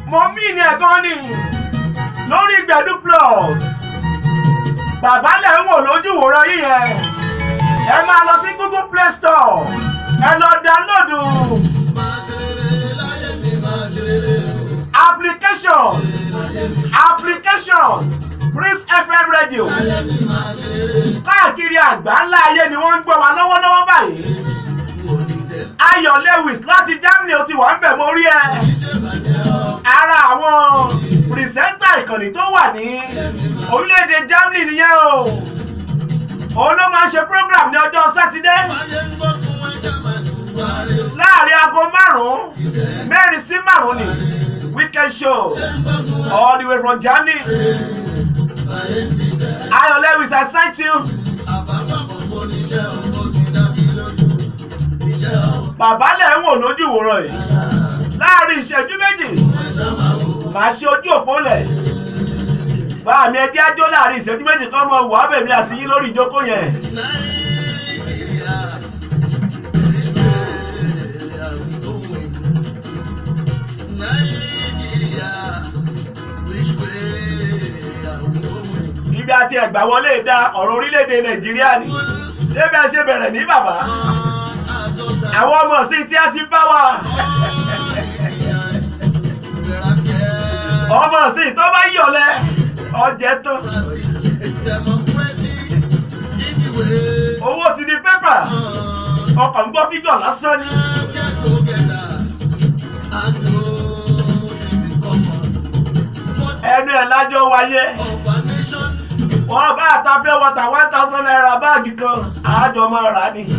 mo mí ní ẹ̀gán ni lórí gbẹ̀dú plus bàbá lẹ̀ ń wò lójú wòran yìí yẹn ẹ máa lọ sí google play store ẹ lọ dáńlódù application application Prince FM radio káàkiri àgbáńlá ayé ni wọ́n ń gbọ́ wa lọ́wọ́lọ́wọ́ báyìí Ayọ̀ Lewis láti Germany ó ti wà ń bẹ̀ mo rí ẹ ara àwọn pìrìsẹ́ńtà ìkànnì tó wà ní orílẹ̀-èdè Germany nìyẹn o òun ló máa ń ṣe program ní ọjọ́ sátidé láàrin aago márùn-ún mẹ́rin sí márùn-ún ni weekend show all the way from Germany Ayọ̀ Lewis I sight you. bàbá lẹ̀ ń wò lójú ìwòran yìí láàrin ìṣẹ́jú méjì màá ṣe ojú òpó lẹ̀ bá mi ẹjẹ́ ájó láàrin ìṣẹ́jú méjì kan mọ wàá bèmí àti yín lórí ìjókòó yẹn. ibi àti ẹ̀gbà wọlé dá ọ̀rọ̀ orílẹ̀-èdè nàìjíríà ni ṣé bẹ́ẹ̀ ṣe bẹ̀rẹ̀ ní bàbá àwọn ọmọ sí tí a ti bá wa ọmọ sí tó bá yọlẹ ọjẹ tán owó ti di pépà ọkàn ń gbọ́ fígọ̀ lásán ni. ẹnu ẹ̀ lájọ wáyé wọ́n bá àtàpẹ́ wọ́tà one thousand naira báàgì kan àájọ máa rà ní.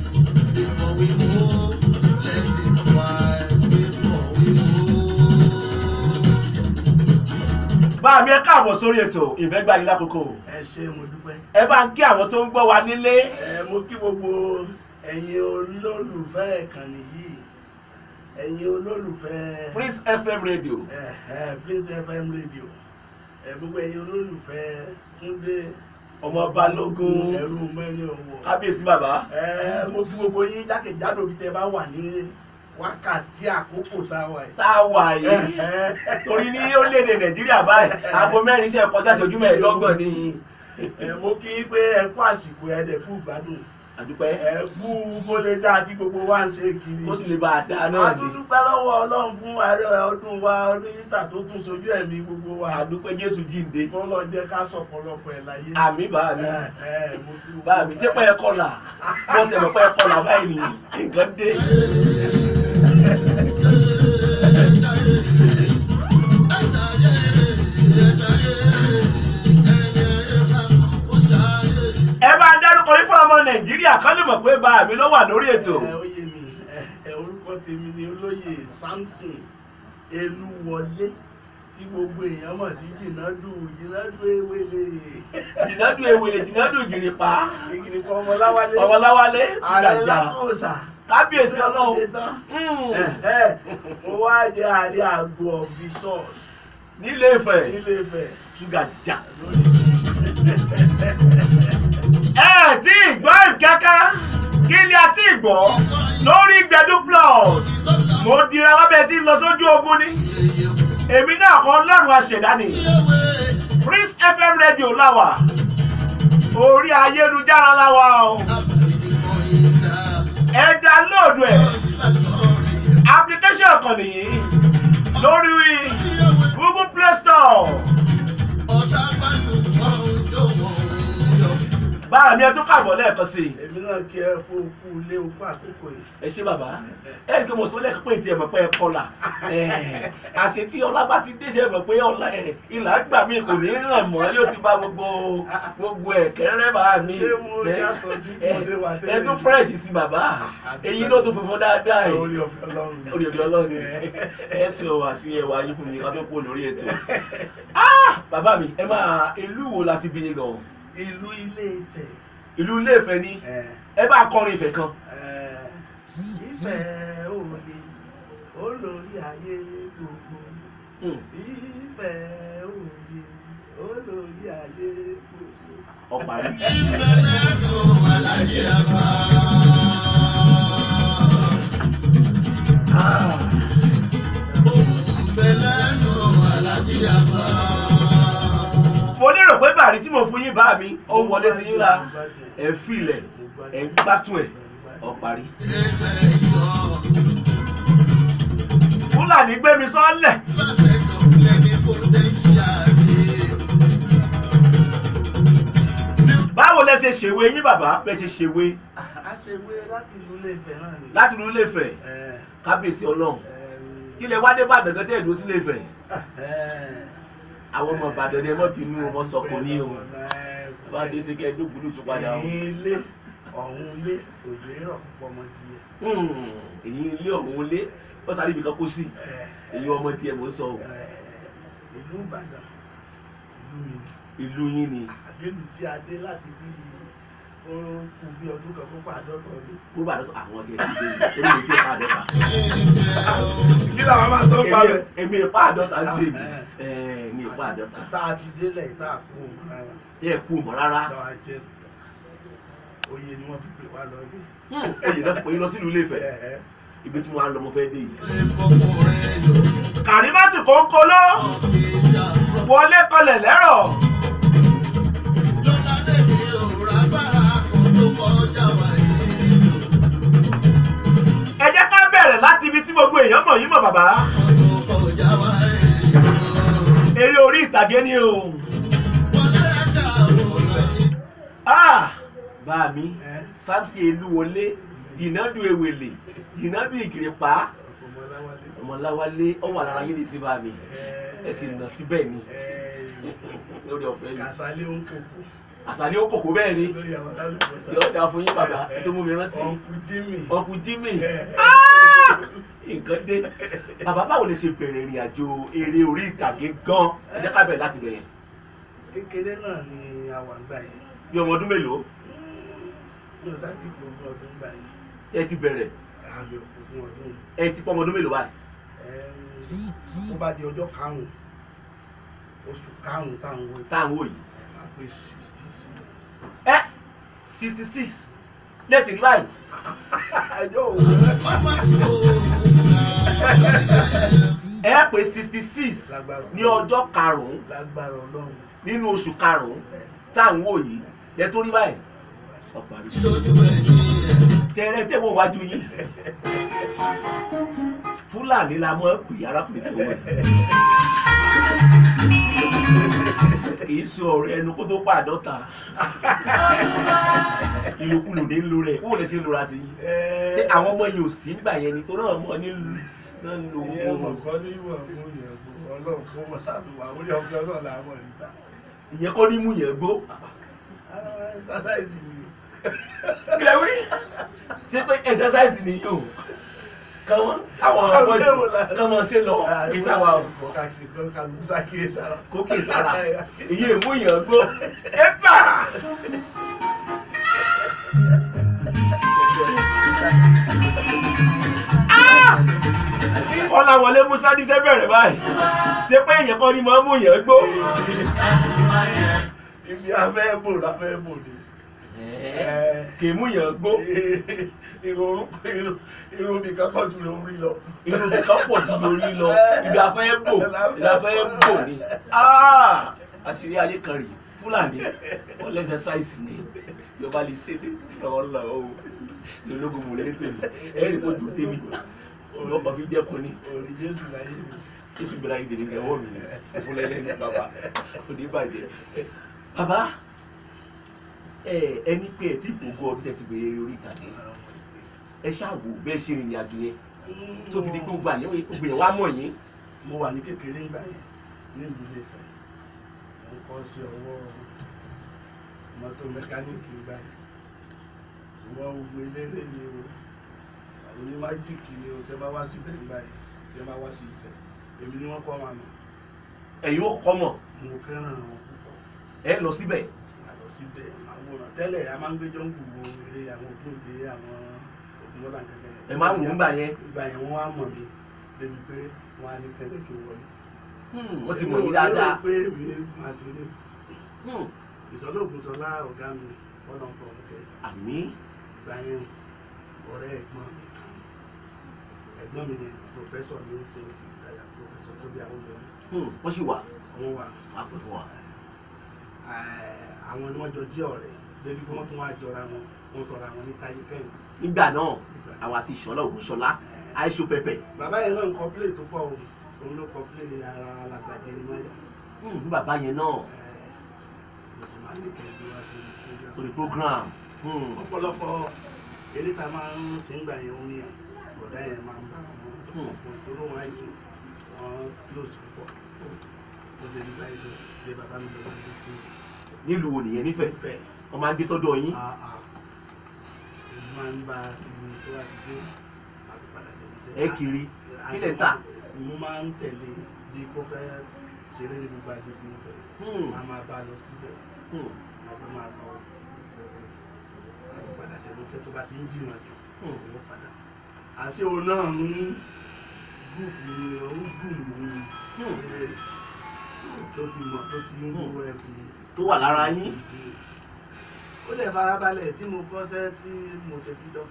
bá mi ẹ káàbọ̀ sórí ètò ìfẹ́gbà yín lákòókò ẹ ṣé mo dúpẹ́. ẹ bá ń kí àwọn tó ń gbọ́ wa nílé ẹ mo kí gbogbo ẹ̀yin olólùfẹ́ ìkànnì yìí ẹ̀yin olólùfẹ́ Prince FM radio ẹ ẹ Prince FM radio ẹ gbogbo ẹ̀yin olólùfẹ́ Túndé ọmọ balógun ẹrú mẹ́ni ọ̀wọ̀ kábíyèsí bàbá ẹ mo kí gbogbo yín jákèjádò bí tẹ bá wà ní wákàtí àkókò tá a wà yìí. tá a wà yìí torí ní orílẹ̀-èdè nàìjíríà báyìí aago mẹ́rin iṣẹ́ kọjá ìṣẹ́jú mẹ́ẹ̀ẹ́dọ́gbọ̀n ni ẹ mo kí yín pé ẹ kú àsìkò ẹ dẹ̀ kú ìgbádùn àdúpẹ́ ẹ kú bó lè dá tí gbogbo wa ń ṣe kiri. kó sì lè bá a dá náà a ni tún dúpẹ́ lọ́wọ́ ọlọ́run fún ààrẹ ọdún wa ọdún Easter tó tún sojú ẹ̀mí gbogbo wa. àdúpẹ́ jésù jíǹde kó lọ jẹ́ ká sọ̀pọ̀lọpọ̀ ẹ̀ láyé. àmì bá mi ẹ ẹ mo kí gbogbo bá mi ṣé pẹ́ ẹ kọlà bọ́ sẹ̀ pẹ́ ẹ kọlà báyìí ni nǹkan dé. ẹ bá ń dárúkọ yín fún ọmọ nàìjíríà kán lè mọ̀ pé bá mi ló wà lórí ètò ẹ ó yé mi ẹ ẹ orúkọ tèmi ni olóyè Samson Elúwọlé tí gbogbo èèyàn mọ̀ sí jìnnàdù jìnnàdù ewele jìnnàdù ewele jìnnàdù ìgìrìpá ìgbìnìkan ọmọláwálé ọmọláwálé ààrẹ ṣìlàjà látòsà kábíyèsí ọlọ́run ṣe tán. Mm. ẹ ẹ mo wá jẹ ààrẹ àgọ of the source nílé Ifẹ̀ nílé Ifẹ̀ ṣúgà jà. lórí ẹ tí ì gbọ́ ìkẹ́kẹ́ kí ni a ti gbọ́ lórí gbẹ̀dú plus mo dira lábẹ́ tí ń lọ sójú ogun ni èmi náà kọ́ ọlọ́run aṣẹ̀dá ni Prince FM radio láwà orí ayélujára láwà o ẹ dánlóòdù ẹ application kan nìyí lórí Google Play Store. báà mi ẹ tún kàbọ̀ lẹ́ẹ̀kan sí i. èmi náà kí ẹ kó kú ilé okú àkókò yìí ẹ ṣé bàbá ẹ rí i pé mo sọ lẹ́ẹ̀kan pé tiẹ̀ mọ̀ pé ẹ kọlà àṣẹ tí ọlá bá ti déṣe mọ̀ pé ọlá ẹ ìlà gbà mí kò ní ràn mọ́ yóò ti bá gbogbo gbogbo ẹ̀ kẹ́rẹ́ bá mi ṣé mo yàtọ̀ sí bí mo ṣe wà tẹ́lẹ̀ ẹ tún fresh sí bàbá èyí ló tún funfun dáadáa yìí orí ọ̀fẹ́ Ọlọ́run orí ọ̀dọ̀ ọlọ́run ẹ sì ọ wá sí ẹwà yín fún mi ká tó kú lórí ètò Ah! bàbá mi ẹ máa ìlú wo láti bí yín gan ìlú Ilé Ifẹ̀ ìlú Ilé Ifẹ̀ ni ẹ ẹ bá kọrin Ifẹ̀ kan ẹ Ifẹ̀ òye olórí ayé gbogbo Hmm. Ifẹ̀ òye olórí ayé gbogbo. ọ̀parí. Ah. Bẹ̀lẹ́nu mo fún yín bá mi ó ń wọlé sí yín la ẹ filẹ̀ ẹ ń gbátùn ẹ̀ ọ parí. fúlàní gbé mi sọ́lẹ̀ báwo lẹ ṣe ṣèwé yín bàbá bẹ ṣe ṣèwé a ṣe wé láti ìlú Ilé-Ifẹ̀ náà ni. láti ìlú Ilé-Ifẹ̀ Ẹ, kábíyèsí ọlọ́run ẹ, kí lẹ wá dé Ìbàdàn gan tẹ́ ẹ̀ dúró sí Ilé-Ifẹ̀ ẹ, àwọn ọmọ Ìbàdàn ni ẹ mọ̀ bínú ọmọ sọkò ní o ẹ, bá a ṣe é ṣe kẹ́ ẹ dógbòlù tún padà o. ẹ̀yìn ilé ọ̀hún ilé òjò rọ̀ púpọ̀ mọ́ díẹ̀. Hmm, èyí ilé ọ̀hún lé wọ́n sáré ibi kan kó sí Ẹ, èyí ọmọ díẹ̀ mò ń sọ o. ẹ, ìlú Ìbàdàn ìlú mi ni ìlú yín ni àgbélù tí a dé láti bí ó kù bí ọdún kan fún pàdọ́tọ̀ ọdún. bó bá dọ́tọ̀ àwọn tí ẹ ti dé orí mi tí ẹ pa àdọ́ta. kí làwọn máa sọ pa Èmi- rẹ̀. èmi ìpa àdọ́ta ń tèmi èmi ìpa àdọ́ta tá a ti délẹ̀ tá a kú òun rárá tí ẹ kú mọ́ rárá lọ́wọ́ a jẹ́ oyè ni wọ́n fi pè wá lọ́dẹ. Hmm, oyè náà fi pè yín lọ sílùú Ilé-Ifẹ̀ ibi tí mo wá ń lọ mo fẹ́ dé yìí. Kàrímátì kòńkóló wọlé kọlẹ̀ lẹ́rọ̀ ẹ jẹ́ ká bẹ̀rẹ̀ láti ibi tí gbogbo èèyàn mọ̀ yín mọ̀ bàbá eré orí ìtàgé ni o. Ah, bá mi Samson Elúwọlé jìnnàdù ewèlè jìnnàdù ìgìrìpá ọmọláwálé ọwọ́ àlára yín ní sí bá mi ẹ sì nà síbẹ̀ ni lórí ọ̀fẹ́ ni kàsálé ń kókó àṣàlẹ̀ ó kòkó bẹ́ẹ̀ ni lórí àwọn alálùbọ́sà. yóò dáa fún yín bàbá ẹ tó mú mi rántí ọ̀nkú Jimmy. ọkùn Jimmy Ẹ, Ah! nǹkan dé bàbá báwo lè ṣe bẹ̀rẹ̀ ìrìn àjò eré orí ìtàgé gan ẹ jẹ́ ká bẹ̀rẹ̀ láti bẹ̀rẹ̀ kékeré náà ni a wà ń gbà yẹn bí ọmọ ọdún mélòó mi ò sá ti gbogbo ọdún gbà yẹn ẹ ti bẹ̀rẹ̀ àmì òkùnkùn ọdún ẹ ti pọ́ ọmọ ọdún mélòó báyìí ó bá di ọjọ́ karùn-ún oṣù karùn-ún táwọn wọ táwọn wò yìí ẹ̀ máa pé sixty six. ẹ sixty six lẹ́sìn rí báyìí ẹjọ́ òun ẹ pé sixty six lágbára ní ọjọ́ karùn-ún lágbára ọlọ́run nínú oṣù karùn-ún táwọn wò yìí lẹ tó rí báyìí ọ̀parí ṣẹrẹ tẹ́wọ́ wájú yín fúlàní la mọ̀ pé arákùnrin tẹ́wọ́ ẹ̀ kì í sọ ọ̀rọ̀ ẹnu kó tó pa àdọ́ta ìlòkulò ní ń lo rẹ̀ wọ́n lè ṣe ń lora ti yín ṣé àwọn ọmọ yìí ò sí nígbà yẹn ni tó náà mọ̀ ní náà ń lo ìyẹn mọ̀ ohun kọ́ ní ìwọ̀n mú yẹn gbó ọlọ́run kó mọ̀ sáàbù wà orí ọ̀fẹ́ ọlọ́run làwọn mọ̀ nígbà ìyẹn kọ́ ní mú yẹn gbó sásáìsì ni kílẹ̀ wí ṣé pé exercise ni yóò kàn àwọn ọmọ yìí kàn mọ̀ ṣe lọ kí sáwà o. kàṣì kan kàlùkù sákìyè sára kókè sára èyí èmú yàn gbó ẹgbà. ọ̀làwọlé musa níṣẹ́ bẹ̀rẹ̀ báyìí ṣé pé èèyàn kan ni máa mú yàn gbó. ibi afẹ́ bò láfẹ́ bò ni kì í mú yàn gbó irun irun irun mi kan pọ̀ ju lórí lọ. irun nìkan pọ̀ ju lórí lọ ibi afẹ́ bò ibi afẹ́ bò ni Ah! àṣírí ayé kan rèé fúlàní wọn lẹ́sẹ̀ sáìsì ni yorùbá lè ṣe dé ọlọ o lológun mò lẹ́yìn tèmi ẹ̀rí kò dùn tèmi ọkọ̀ fi jẹ́kun ni orí jésù láyé mi. jésù gbéra yìí tèmi kẹwọ́ mi fún lẹ́lẹ́ ní bàbá kò ní bàjẹ́ bàbá ẹ ẹni pé ẹ tí gbogbo ọdún tẹ ti bèrè eré orí ìtàgé ẹ ṣáàwò bẹ́ẹ̀ ṣe rìnrìn àjò yẹn tó fi di pé gbogbo àyẹ̀wò gbogbo yẹn wá mọ̀ yín mo wà ní kékeré ńgbà yẹn ní ìlú Ilé-Ifẹ̀ mo kọ́ sí ọwọ́ mọ́tò mẹkáníìkì ńgbà yẹn ṣùgbọ́n gbogbo eléré ni o àwọn ní májíìkì ni o tẹ́ bá wá síbẹ̀ ńgbà yẹn tẹ́ bá wá sí Ifẹ̀ èmi ni wọ́n kọ́ wọn àná ẹ̀yin ó kọ́ mọ̀ mo fẹ́ràn wọn púpọ̀ ẹ lọ síbẹ̀ àlọ́ síbẹ̀ àwòrán tẹ́lẹ̀ a máa ń gbẹ́jọ́ ń gbùgbò eré àwọn ògbóǹde àwọn ògùnmọ́lá gẹ́gẹ́ ẹ máa ń wò ó gbà yẹn ìgbà yẹn wọ́n á mọ̀ mí débi pé wọ́n á ní kẹ́lẹ́ kí n wọlé Hmm, wọ́n ti mọ̀ yín dáadáa pé mi ní máa ṣe ní Hmm, ìsọlóògùn sọlá ọ̀gá mi ọ̀nà fọ̀mùkẹ́ àmì ìgbà yẹn ọ̀rẹ́ ẹ̀gbọ́n mi kan ẹ̀gbọ́n mi yẹn pòfẹ́sọ̀ ní ṣe ti ìdáyà pòfẹ́sọ̀ tó bí àwọn ọmọ Hmm, wọ́n sì wà wọn wà wà pẹ́ fún wa eh, àwọn ni wọ́n jọ jẹ́ ọ̀rẹ́ débi pé wọ́n tún wá jọra wọn wọ́n sọ̀rọ̀ àwọn ní táyé kẹ́yìn nígbà náà nígbà àwọn àti ìṣọlá ògúnṣọlá Eh, àìṣó pẹpẹ bàbá yẹn náà ń kọ play tó pọ̀ o òun ló kọ play ara alàgbàjẹ ní mọ́yà Hmm, ní bàbá yẹn náà Eh, mo sì máa ní kẹ́ẹ̀dé wá sórí program. sórí program Hmm, ọ̀pọ̀lọpọ̀ eré tá a máa ń ṣe ń gbà yẹn ó ní ẹ̀ bọ̀dá yẹn máa ń bá àwọn Hmm. ọ̀pọ̀ tó lóun àìsàn wọn close púpọ̀ ó ṣe nígbà àìsàn lé bàbá mi lọ́wọ́ ní sí nílùú wo nìyẹn nífẹ̀ẹ́ ìfẹ́ wọn máa ń dé sọ́dọ̀ yín èmi máa ń bá ibi tó wà ti dé àti padà sí ìmúṣẹ. ẹ kiri kí lẹ̀ ń tà mo máa ń tẹ̀lé bí kò fẹ́ ṣeré ní gbogbo agbègbè ìfẹ́ Hmm, máa máa bá a lọ síbẹ̀ hmm, àjọ máa lọ bẹ̀rẹ̀ láti padà sí ìmúṣẹ tó bá ti ń jìnnà jù hmm. òun padà àṣé òun náà ń gúùpù ni òun gùn ní Hmm. tó ti mọ̀ tó ti ń wú ẹkùn tó wà lára yín ó dẹ̀ farabalẹ̀ tí mo kọ́ṣẹ́ tí mo ṣe fídọ́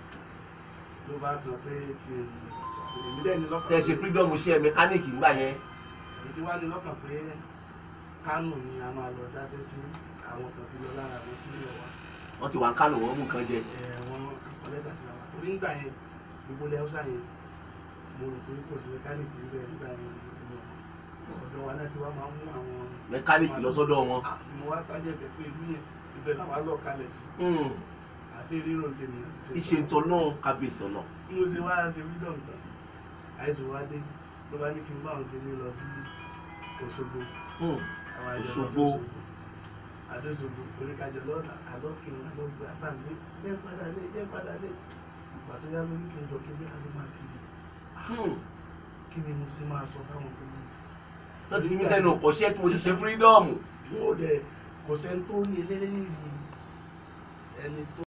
ló bá kàn pé kí n èmi dẹ̀ ní lọ́kàn tẹ ṣe freedom ṣe mẹkáníìkì ńgbà yẹn èmi ti wá ní lọ́kàn pé kánò ni a máa lọ dáṣẹ́ sí àwọn kan ti lọ lára wọn sílẹ̀ wa wọn ti wà ń kánò wọn mú nǹkan jẹ ẹ̀ wọ́n kọ́ lẹ́tà sí wa torí ńgbà yẹn gbogbo ilẹ̀ haúsá yẹn mo rò pé kò sí mẹkáníìkì níbẹ̀ nígbà yẹn ní ọ̀dọ̀ wa náà ti wá máa ń mú àwọn mẹkáníìkì lọ sọ́dọ̀ wọn Ah, mo wá tájẹ̀ tẹ̀ pé ìlú yẹn ibẹ̀ làwa lọ kalẹ̀ sí Hmm, àṣé rírò ní tènìyàn ṣiṣẹ́ ìṣe ń tọ náà kábíyèsí ọ̀nà bí mo ṣe wá ṣe freedom tán àìsàn wá dé ló bá ní kí n bá òun ṣe ní lọ sí Òṣogbo Hmm, àwọn àjọ lọ sí Òṣogbo. Òṣogbo àdóṣogbo oríkàjọ lọ́la àlọ́kìnrin àlọ́gbà sàmì jẹ́ padà lé jẹ́ padà lé ìgbà tó yá lórí kí n jọ kí n jẹ́ ká ló máa kiri hmm. kí ni mo ṣe máa sọ fáwọn tó ní. tó ti fi mí sẹ́nu ọ̀kọ́ṣẹ́ tí mo ti ṣe freedom wọn ò dẹ̀ kò sẹ́ni tó rí eléré nìyí ẹni tó